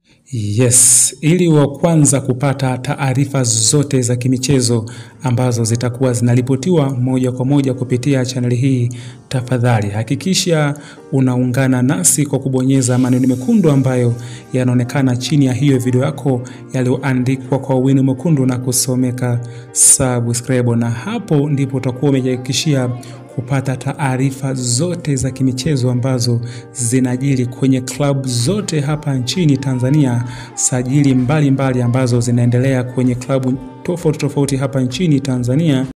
Yes, ili wa kwanza kupata taarifa zote za kimichezo ambazo zitakuwa zinaripotiwa moja kwa moja kupitia chaneli hii, tafadhali hakikisha unaungana nasi kwa kubonyeza maneno mekundu ambayo yanaonekana chini ya hiyo video yako yaliyoandikwa kwa wino mwekundu na kusomeka subscribe, na hapo ndipo utakuwa umejihakikishia kupata taarifa zote za kimichezo ambazo zinajiri kwenye klabu zote hapa nchini Tanzania, sajili mbalimbali mbali ambazo zinaendelea kwenye klabu tofauti tofauti hapa nchini Tanzania.